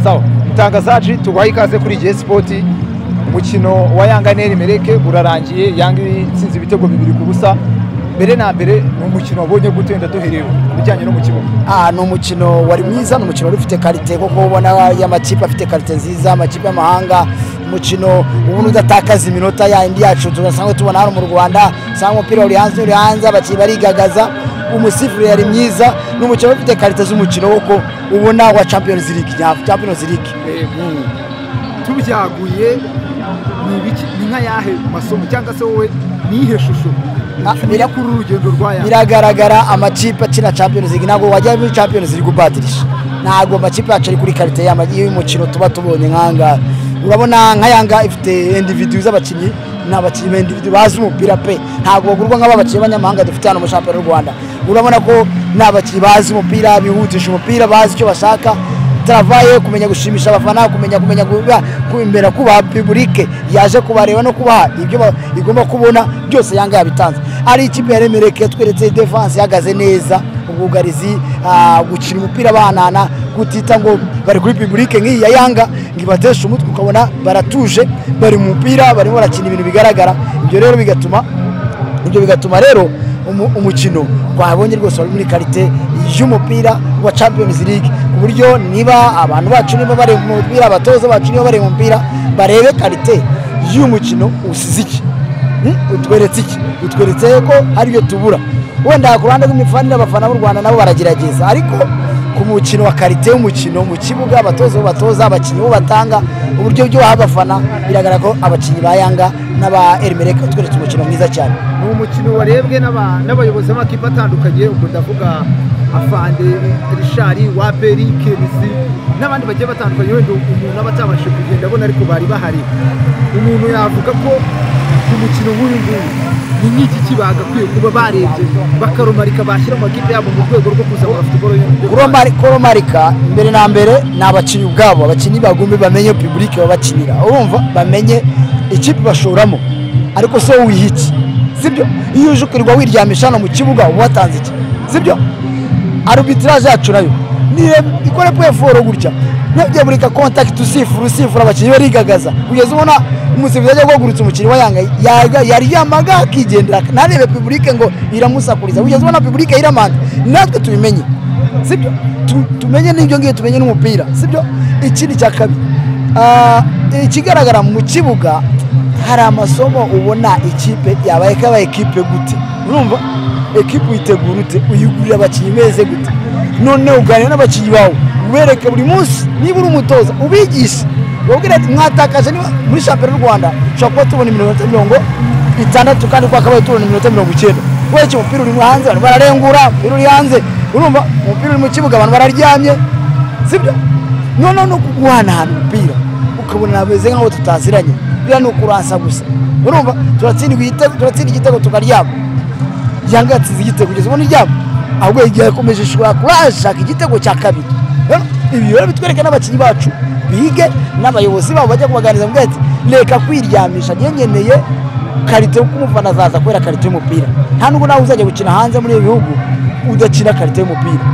sawa itangazaji tubaha ikaze kuri igihe sipoti umukino wa yanga neri mereke urarangiye yanga itsinze ibitego bibiri ku busa mbere na mbere ni umukino wabonye gute ndaduhereye ku bijyanye no mu kibuga Ah, ni umukino wari mwiza ni umukino wari ufite karite kuko ubona y'amakipe afite karite nziza amakipe y'amahanga umukino ubundi udatakaza iminota yindi yacu tugasanzwe tubona hano mu rwanda usanga umupira uri hanze uri hanze abakinnyi barigagaza umusifuri yari mwiza ni umukino wari ufite karite z'umukino kuko ubona wa champions league nya- champions league tubyaguye ni ibiki ni nka yahe masomo cyangwa se wowe ni iyihe shusho Ah, ucumbiye bira- kuri uru rugendo rwa yanga biragaragara amakipe akina champions league ntabwo wajya muri champions league ubatirisha ntabwo amakipe yacu ari kuri karite y'umukino tuba tubonye nk'ahangaha urabona nka yanga ifite individu z'abakinnyi ni abakinnyi ba individu bazi umupira pe ntabwo bagurwa nk'aba bakinnyi b'abanyamahanga dufite hano mu shampiyona y'u rwanda urabona ko ni abakinnyi bazi umupira bihutisha umupira bazi icyo bashaka taravaye kumenya gushimisha abafana kumenya kumenya kuba- kumbera kubaha pibulike yaje kubareba no kubaha ibyo ba- igomba kubona byose yanga yabitanze ari ikipe ya remereke tweretse defanse ihagaze neza ubwugarizi ah, gukina umupira banana kutita ngo bari kuri pibulike nk'iyi ya yanga ngo ibateshe umutwe ukabona baratuje bari mu mupira barimo barakina ibintu bigaragara ibyo rero bigatuma ibyo bigatuma rero umu- umukino twabonye rwose wari muri karite y'umupira wa champions league ku buryo niba abantu bacu niba bareba umupira abatoza bacu niba bareba umupira barebe karite y'umukino usize iki Hmm? utweretse iki utweretse ko hari ibyo tubura wenda ku ruhande rw'imifanire abafana b'u rwanda nabo baragerageza ariko ku mukino wa karite y'umukino mu kibuga abatoza bo batoza abakinnyi bo batanga uburyo byo baha abafana biragaragara ko abakinnyi ba yanga n'aba erimereka utweretse umukino mwiza cyane ni umukino warebwe n'aba- n'abayobozi b'amakipe atandukanye ubwo ndavuga afande rishari waperi kebisi n'abandi bagiye batandukanye wenda umuntu aba atabashije kugenda abona ariko bari bahari umuntu yavuga ko umukino nk'uyu nguyu ni nk'igiki bagakwiye kuba barebye bakarumarika bashyira mu makipe yabo mu rwego rwo kuzamura futuboro y'u Rwanda. Kuromari- koromarika mbere na mbere ni abakinnyi ubwabo abakinnyi bagombe bamenye pibulike babakinira urumva bamenye ikipe bashoramo ariko si wowe wiha iki sibyo iyo uje ukirirwa wiryamisha hano mu kibuga uba watanze iki sibyo arubitiraje yacu nayo niyo ikore peforo gutya nabyo burika kontakiti usifura usifura abakinnyi barigagaza kugeza ubona umusifuzi ajya guhagurutsa umukinnyi wa yanga yaga- yari yamaga akigendera ntarebe pibulike ngo iramusakuriza kugeza ubona pibulike yiramanda natwe tubimenye sibyo Tu- tumenye n'ibyo ngibyo tumenye n'umupira sibyo ikindi cya kabiri ah, ikigaragara mu kibuga hari amasomo ubona ikipe yabaye kaba ekipe gute urumva ekipe uyitegura ute uyigurira abakinnyi meze gute none uganira n'abakinnyi bawe ubereke buri munsi niba uri umutoza ubigishe ubabwira ati mwatakaje niba muri shampiyona y'u rwanda ushobora kuba tubona iminota mirongo itandatu kandi kwa kabaye tubona iminota mirongo icyenda kubera iki umupira uri hanze abantu bararengura umupira uri hanze urumva umupira uri mu kibuga abantu bararyamye sibyo noneho no kuguhanahana umupira ukabona nabeze nk'aho tutaziranye biriya ni ukuransa gusa urumva turatsinda igitego turatsinda igitego tukaryama yanga yatsinze igitego kugeza ubu n'iryabo ahubwo igihe yakomeje ishobora kuba yashaka igitego cya kabiri Rero ibi rero bitwereka n'abakinnyi bacu bige n'abayobozi babo bajya kubaganiriza mbwa ati reka kwiryamisha ngengeneye karite kuko umufana azaza kubera karite y'umupira nta nubwo nawe uzajya gukina hanze muri ibi bihugu udakina karite y'umupira